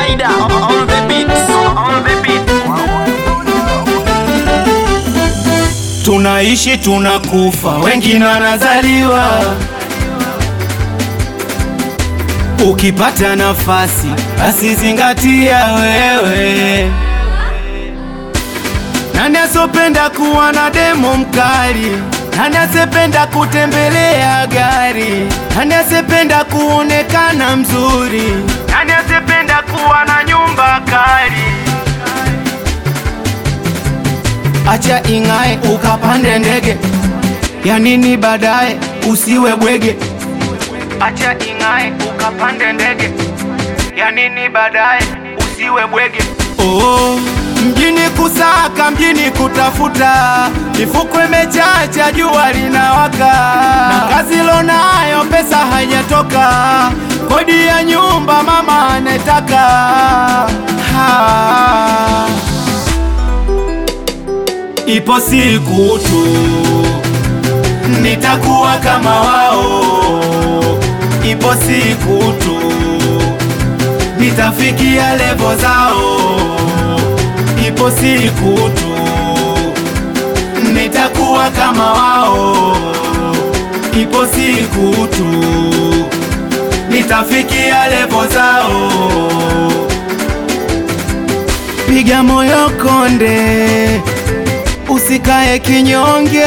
Laida on the beat, on the beat. Tunaishi tunakufa, wengine wanazaliwa. Ukipata nafasi, basi zingatia wewe. Nani asopenda kuwa na demo mkali? Nani asependa kutembelea gari? Nani asependa kuonekana mzuri? Nani asependa kuwa na nyumba kali? Acha ing'ae ukapande ndege, ya nini baadaye usiwe bwege? Acha ing'ae ukapande ndege, ya nini baadaye usiwe bwege? Oh, mjini kusaka, mjini kutafuta, mifuko imechacha, jua linawaka, na kazi lonayo pesa haijatoka, kodi ya nyumba mama anataka ha. Ipo siku tu nitakuwa kama wao, ipo siku tu nitafikia levo zao, ipo siku tu nitakuwa kama wao, ipo siku tu nitafikia levo zao. Piga moyo konde, usikae kinyonge,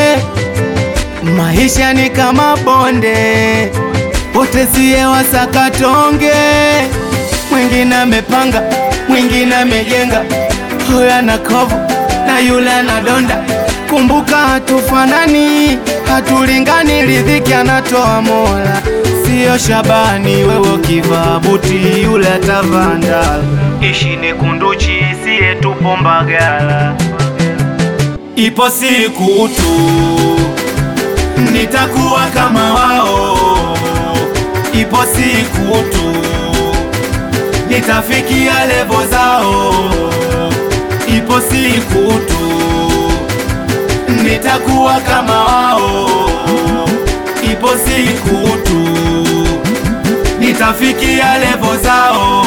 maisha ni kama bonde, wote siye wasakatonge. Mwingine amepanga, mwingine amejenga, huyo ana kovu na yule ana donda. Kumbuka hatufanani, hatulingani, riziki anatoa Mola, siyo Shabani. Wewe ukivaa buti, yule atavaa ndala. Ishi ni kunduchi, siye tupo Mbagala. Ipo siku tu nitakuwa kama wao, ipo siku tu nitafikia levo zao, ipo siku tu nitakuwa kama wao, ipo siku tu nitafikia levo zao.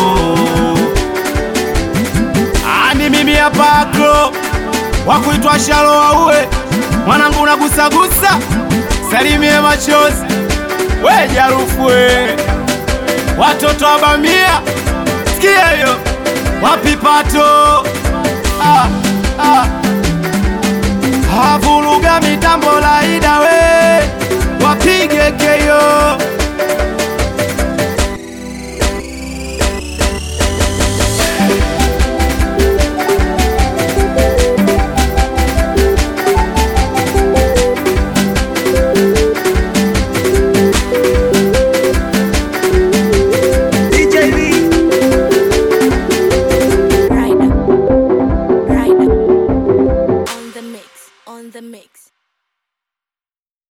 Ani mimi hapa akro wa kuitwa Shalo Waue, mwanangu nagusagusa, salimie machozi, we jarufu we, watoto wa Bamia, sikia hiyo wapi pato ah, ah. Havuruga mitambo Laida we, wapige keyo